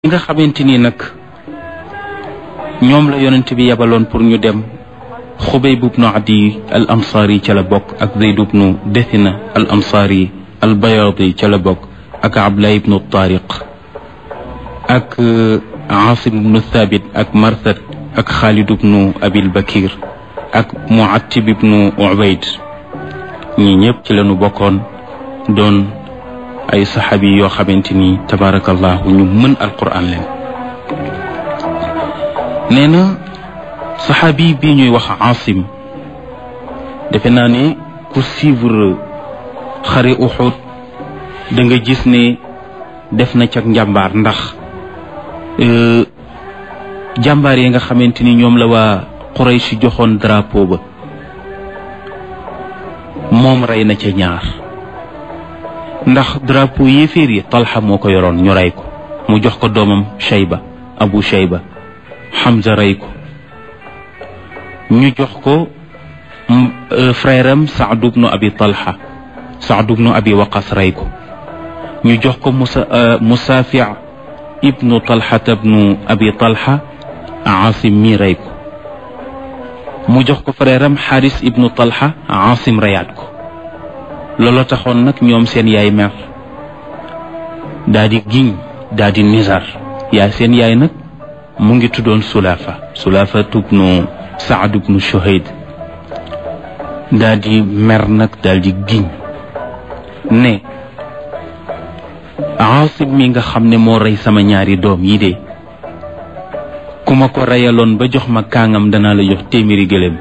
ñi nga xamante ni nag ñoom la yonent bi yabaloon pour ñu dem xubayb ibnu adi al ansaari ca la bokk ak zeyd ibnu dethina al ansaari al bayaadi ca la bokk ak abdullah ibnu tariq ak asim ibnu thabit ak marsad ak xaalid ibnu abil bakir ak muattib ibnu ubayd ñi ñëpp ci lañu bokkoon doon ay saxaabi yoo xamante ni tabaarakallahu ñu mën alquran leen nee na saxaabi bii ñuy wax asim defe naa ne ku suivre xare uxud da nga gis ne def na cag njàmbaar ndax jàmbaar yi nga xamante ni ñoom la waa Quraysh joxoon drapeau ba moom rey na ca ñaar ndax drapeau yéeféer yi talxa moo ko yoroon ñu rey ko mu jox ko doomam shayba abu shayba Hamza rey ko ñu jox ko frère am Saad ibnu abi talha Saad ibnu abi waqas rey ko ñu jox ko musa musaafi ibnu talhata ibnu abi talha asim mi rey ko mu jox ko frère am xaaris ibnu talha asim reyaat ko looloo taxoon nag ñoom seen yaay mer daa di giñ daa di nizar yaay seen yaay nag mu ngi tuddoon sulaafa sulaafa tubnu saad ibnu shuhayd daa di mer nag daal di giñ ne asim mi nga xam ne moo rey sama ñaari doom yi de ku ma ko reyaloon ba jox ma kaangam danaa la jox téeméeri gëléem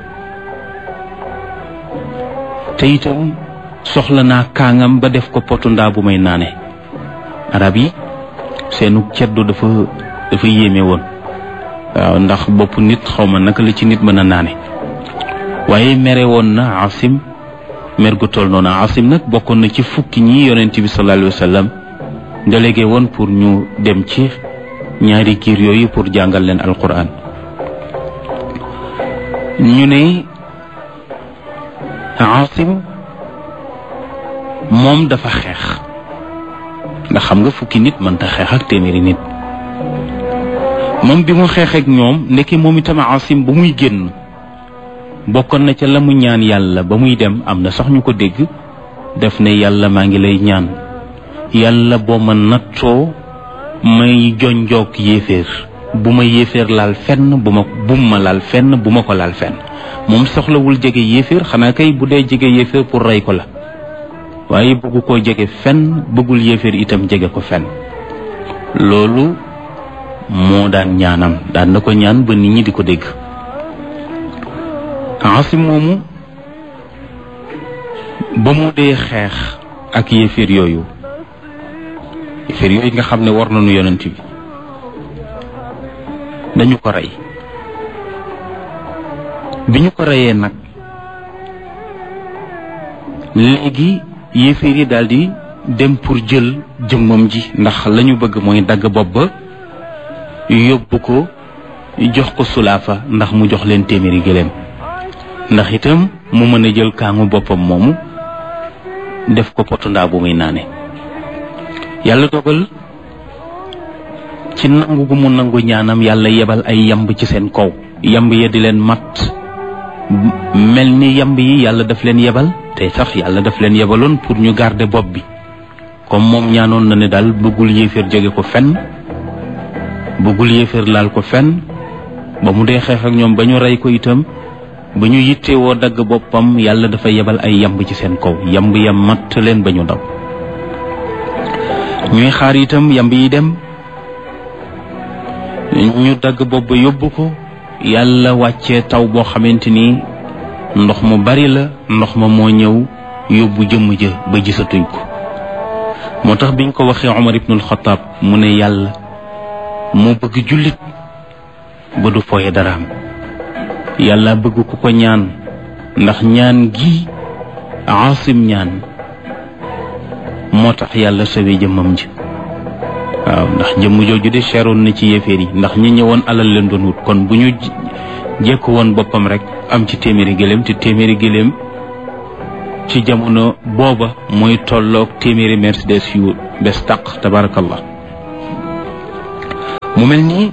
te itam soxla naa kaangam ba def ko potu ndaa bu may naane arab yi seenu ceddu dafa dafa yéeme woon waaw ndax bopp nit xaw ma naka la ci nit mën a naane waaye mere woon na asim mer gu toll noonu asim nag bokkoon na ci fukki ñi yonent bi sallallahu alayhi wa sallam délégué woon pour ñu dem ci ñaari kiir yooyu pour jàngal leen alquran ñu ne asim moom dafa xeex ndax xam nga fukki nit mënta xeex ak téeméeri nit moom bi mu xeex ak ñoom ndekki moom itam asim ba muy génn bokkoon na ca la mu ñaan yàlla ba muy dem am na sax ñu ko dégg def ne yàlla maa ngi lay ñaan yàlla boo ma nattoo may jonjoog yéeféer bu ma yéeféer laal fenn bu ma bum ma laal fenn bu ma ko laal fenn moom soxlawul jege yéeféer xanaa kay bu dee jege yéeféer pour rey ko la waaye bëggu koo jege fenn bëggul yéeféer itam jege ko fenn loolu moo daan ñaanam daan na ko ñaan ba nit ñi di ko dégg asim moomu ba mu dee xeex ak yéeféer yooyu yéeféer yooyu nga xam ne war nañu yonent bi dañu ko rey bi ñu ko reyee nag léegi yéeféer yi daal di dem pour jël jëmmam ji ndax la ñu bëgg mooy dagg bopp ba yóbbu ko jox ko sulaafa ndax mu jox leen téeméeri gëléem ndax itam mu mën a jël kaangu boppam moomu def ko potu ndaa bu muy naane yàlla dogal ci nangu gu mu nangu ñaanam yàlla yebal ay yamb ci seen kaw yamb ya di leen mat mel ni yamb yi yàlla daf leen yebal te sax yàlla daf leen yebaloon pour ñu garder bopp bi comme moom ñaanoon na ne daal bëggul yéeféer jóge ko fenn bëggul yéeféer laal ko fenn ba mu dee xeex ak ñoom ba ñu rey ko itam ba ñu yittee woo dagg boppam yàlla dafa yebal ay yamb ci seen kaw yamb ya matt leen ba ñu daw ñuy xaar itam yamb yi dem ñu dagg bopp ba yóbbu ko yàlla wàccee taw boo xamante ni ndox mu bari la ndox ma moo ñëw yóbbu jëmm ja ba gisatuñ ko moo tax biñ ko waxee Omar ibnul Xataab mu ne yàlla moo bëgg jullit ba du fooye daraam yàlla bëgg ku ko ñaan ndax ñaan gi Aasim ñaan moo tax yàlla sawee jëmmam ji waaw ndax jëmm jooju de seeroon na ci yéeféer yi ndax ñi ñëwoon alal leen doon wut kon bu ñu jekku woon boppam rek am ci téeméeri gëléem te téeméeri gëléem ci jamono booba mooy tolloog téeméeri mercedes yu bes taq tabarakallah mu mel nii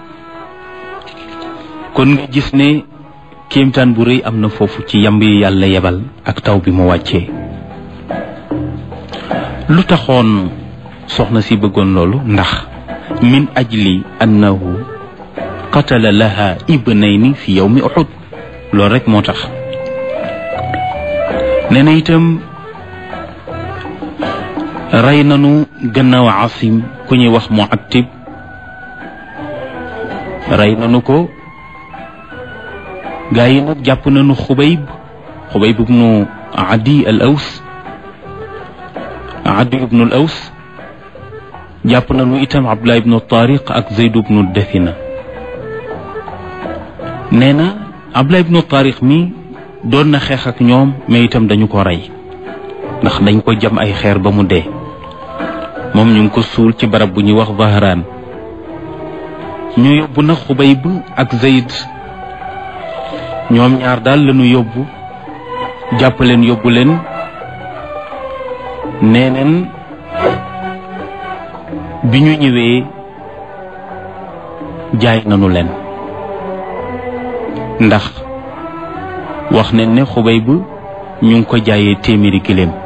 kon nga gis ne kéemtaan bu rëy am na foofu ci yamb yi yàlla yebal ak taw bi mu wàccee lu taxoon soxna si bëggoon loolu ndax min ajli annahu qatala laha ibnayni fi yawmi uhud loolu rek moo tax nee na itam rey nanu gannaaw asim ku ñuy wax mu attib rey nanu ko gaa yi nag jàpp nañu xubayb xubayb ibnu adi al aws adi ibnu al aws jàpp nañu itam abdullah ibnu tariq ak zayd ibnu dathina nee na abdullah ibnu tariq mi doon na xeex ak ñoom mais itam dañu ko rey ndax dañ ko jam ay xeer ba mu dee moom ñu ngi ko suul ci barab bu ñuy wax Zahraan ñu yóbbu na Xubayb ak Zayd ñoom ñaar daal lañu yóbbu jàpp leen yóbbu leen nee neen bi ñu ñëwee jaay nañu leen ndax wax nañ ne Xubayb ñu ngi ko jaayee téeméeri giléem